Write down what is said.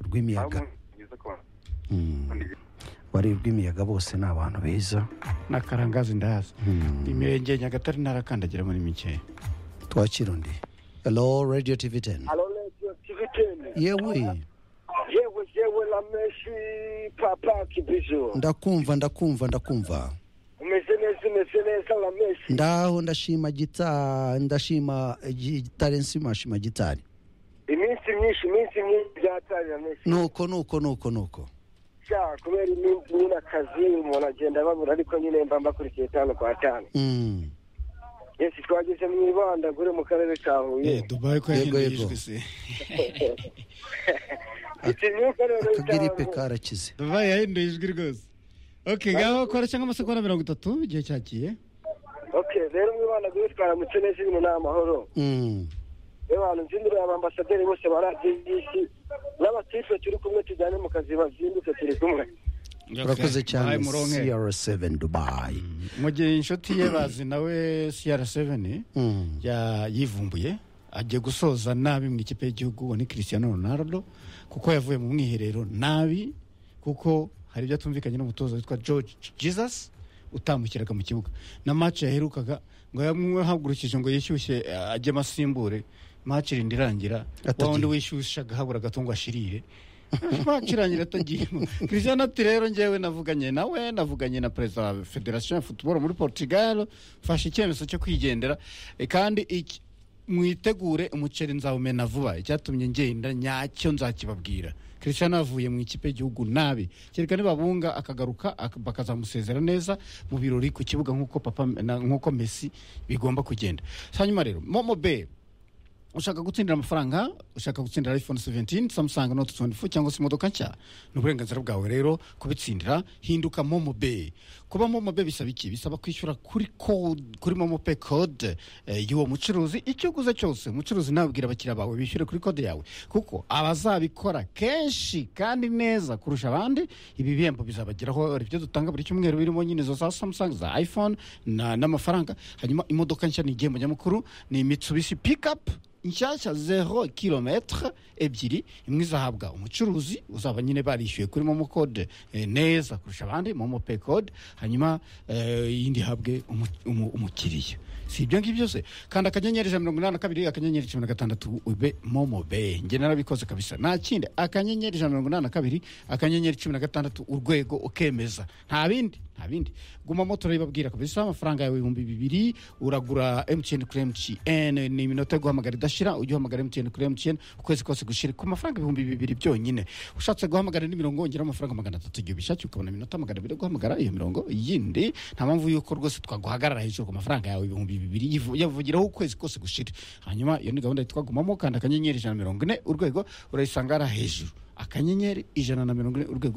rw'imiyaga bari rw'imiyaga bose ni abantu beza n'akarangazi ndahaza imirenge nyagatare ntarakandagira muri mikeya twakira undi hello radio tv teni yewe yewe yewe rameshi papa kibizo ndakumva ndakumva ndakumva umeze neza umeze neza rameshi ndaho ndashima gita ndashima gitari nsima shima gitari iminsi myinshi iminsi myinshi byatari rameshi nuko nuko nuko nuko sha kubera iminsi nyine akazi umuntu agenda babura ariko nyine mba mbakurikiye tanu kwa tanu Mm. yesi twageze mu ibandagure mu karere ka huye dubaye ko Yego, yahinduye yego. ijwi se ikinyuka rero akagiripe cyangwa- karakize dubaye yahinduye ijwi rwose ok ngaho kora cyangwa amasegonda mirongo itatu igihe cyagiye okay rero mu ibandagure twaramutse neza ibintu ni amahoro Mm. yewe abantu nzindurira abambasaderi bose ba radiyo y'isi n'abatife turi kumwe tujyane mu kazi bazinduke turi kumwe urakoze Bahaye cyane muronke. cr7 dubai mu gihe inshuti ye bazi nawe cr7 Mm. ya- yivumbuye agiye gusoza nabi mu ikipe y'igihugu uwo ni christiano ronaldo kuko yavuye mu mwiherero nabi kuko hari ibyo atumvikanye n'umutoza witwa george jesus utamukiraga mu kibuga na match yaherukaga ngo yamwahagurukije ngo yishyushye eh, ajye amasimbure match irindi irangira Atagiye. wa wundi wishyushye agahabura agatungo ashirire match irangira atagiyemo christiano ati rero njyewe navuganye nawe navuganye na perezida wa federasiyo ya futuboro muri portugal fashe icyemezo cyo kwigendera Eh, kandi iki- mwitegure umuceri nzawumena vuba icyatumye ngenda nyacyo nzakibabwira christiano avuye mu ikipe y'igihugu nabi kereka nibabunga akagaruka ak- bakazamusezera neza mu birori ku kibuga nk'uko papa na- nk'uko messi bigomba kugenda hanyuma rero momo bell ushaka gutsindira amafaranga ushaka gutsindira iphone 17 samsung note 24 cyangwa se imodoka nshya ni uburenganzira bwawe rero kubitsindira hinduka momo pay kuba momo pay bisaba iki bisaba kwishyura kuri code kuri momo pay code eh, y'uwo mucuruzi icyo uguze cyose umucuruzi nawe abwira abakiriya bawe bishyure kuri code yawe kuko abazabikora kenshi kandi neza kurusha abandi ibi bihembo bizabageraho hari ibyo dutanga buri cyumweru birimo nyine izo za samsung za iphone na- n'amafaranga hanyuma imodoka nshya ni igihembo nyamukuru ni mitsubishi pickup inshyashya zero kilometre ebyiri imwe izahabwa umucuruzi uzaba nyine barishyuye kuri momo code eh, neza kurusha abandi momo pay code hanyuma eh, iyindi ihabwe umu- umu- umukiriya si ibyo ngibyo byose kandi akanyenyeri ijana na mirongo inani na kabiri akanyenyeri cumi na gatandatu ube momo be nge narabikoze kabisa nta kindi akanyenyeri ijana na mirongo inani na kabiri akanyenyeri cumi na gatandatu urwego ukemeza nta bindi nta bindi gumamo turabibabwira kabisa amafaranga yawe ibihumbi bibiri uragura mtn kuri mtn ni iminota yo guhamagara idashira ujye uhamagara mtn kuri mtn ukwezi kose gushira ku mafaranga ibihumbi bibiri byonyine ushatse guhamagara indi mirongo wongeraho amafaranga magana atatu igihe ubishakiye ukabona iminota magana abiri yo guhamagara iyo mirongo yindi nta mpamvu yuko rwose twaguhagarara hejuru ku mafaranga yawe ibihumbi bibiri yivu- yavugiraho ukwezi kose gushira hanyuma iyo ni gahunda yitwa gumamo kandi akanyenyeri ijana na mirongo ine urwego urayisanga hariya hejuru akanyenyeri ijana na mirongo ine urwego